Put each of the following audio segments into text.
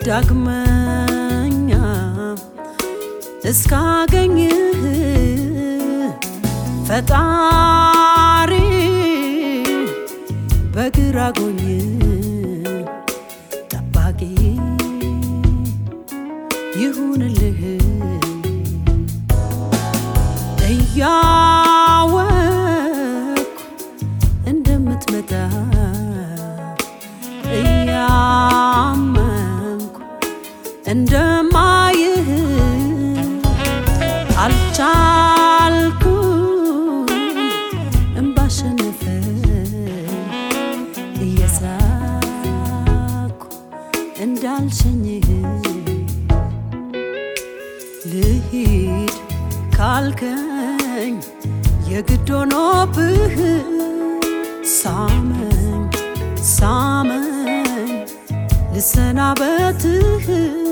ዳግመኛ እስካገኝህ ፈጣሪ በግራ ጎኝ ጠባቂ ይሁንልህ እያወቅኩ እንደምትመጣ እያመንኩ እንደማይህ አልቻልኩ እምባሸነፈ እየሳኩ እንዳልሸኝህ ልሂድ ካልከኝ የግድ ሆኖብህ ሳመኝ ሳመኝ ልሰናበትህ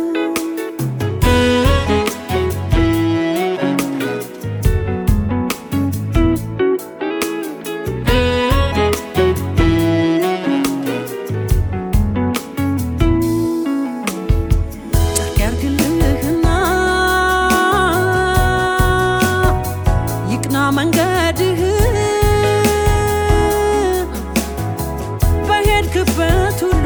ጨርቅ ያርግልህና ይቅና መንገድህ በሄድክበት ሁሉ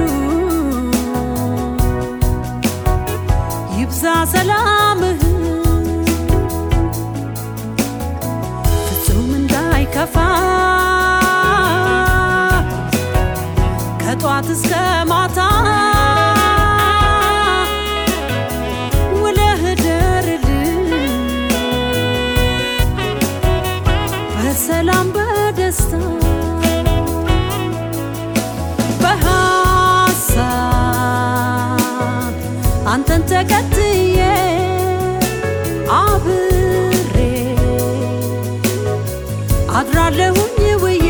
ይብዛ ሰላምህ ፍጹም እንዳይከፋ ከጧት እስከ ማታ ውለህ ደርልን በሰላም በደስታ በሀሳብ አንተን ተከትዬ አብሬ አድራለሁኝ ውዬ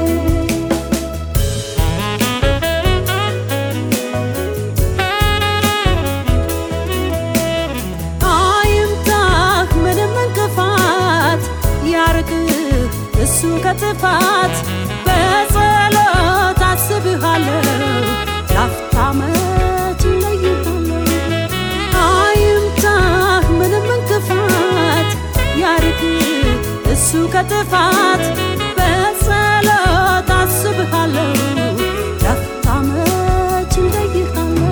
አይምታህ ምንም እንቅፋት ያርቅህ እሱ ከጥፋት በጸሎት አስብሃለሁ ላፍታ መች እለይሃለሁ አይምታህ ምንም እንቅፋት ያርቅህ እሱ ከጥፋት በጸሎት አስብሃለሁ ላፍታ መች እለይሃለሁ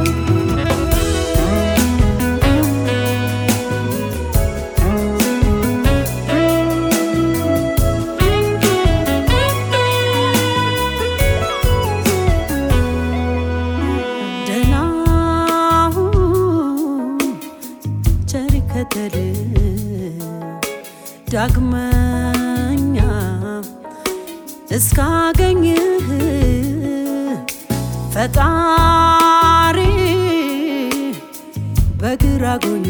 ደህናሁን ቸር ይከተል ዳግመኛ እስካገኝህ ፈጣሪ በግራ ጎኝ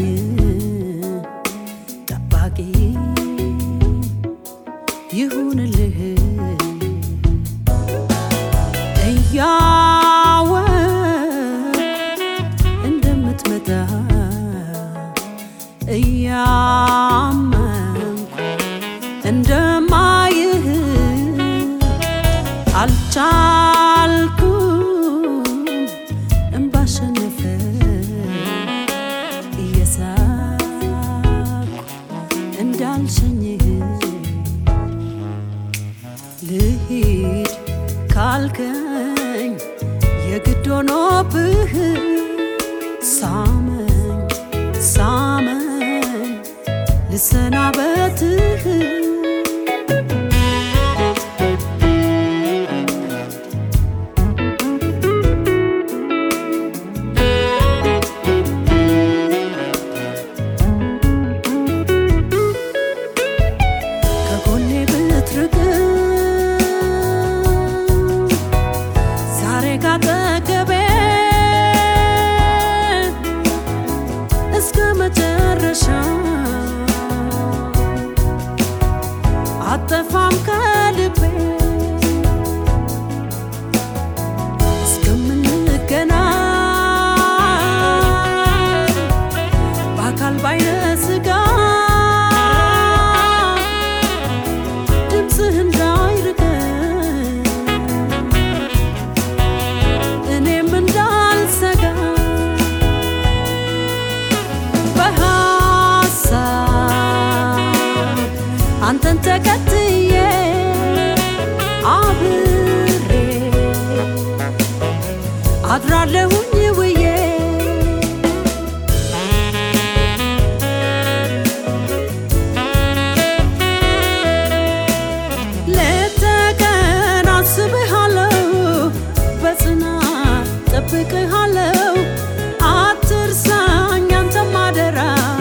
ጠባቂ ይሁንልህ እያወቅኩ እንደምትመጣ እያመንኩ እንደማይህ አልቻልኩ እምባሸነፈ እየሳኩ እንዳልሸኝህ ልሂድ ካልከኝ የግድ ሆኖብህ ሳመኝ ሳመኝ ልሰናበትህ ከጎኔ ብትርቅ ዛሬ ካጠገቤ እስከ መጨረሻ አድራለሁኝ ውዬ ሌት ተቀን አስብሃለሁ በጽናት ጠብቅሃለሁ አትርሳኝ አንተም አደራ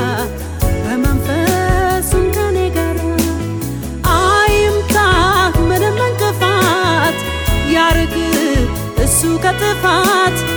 በመንፈሱም ከኔ ጋር አይምታህ ምንም እንቅፋት ያርቅ እሱ ከጥፋት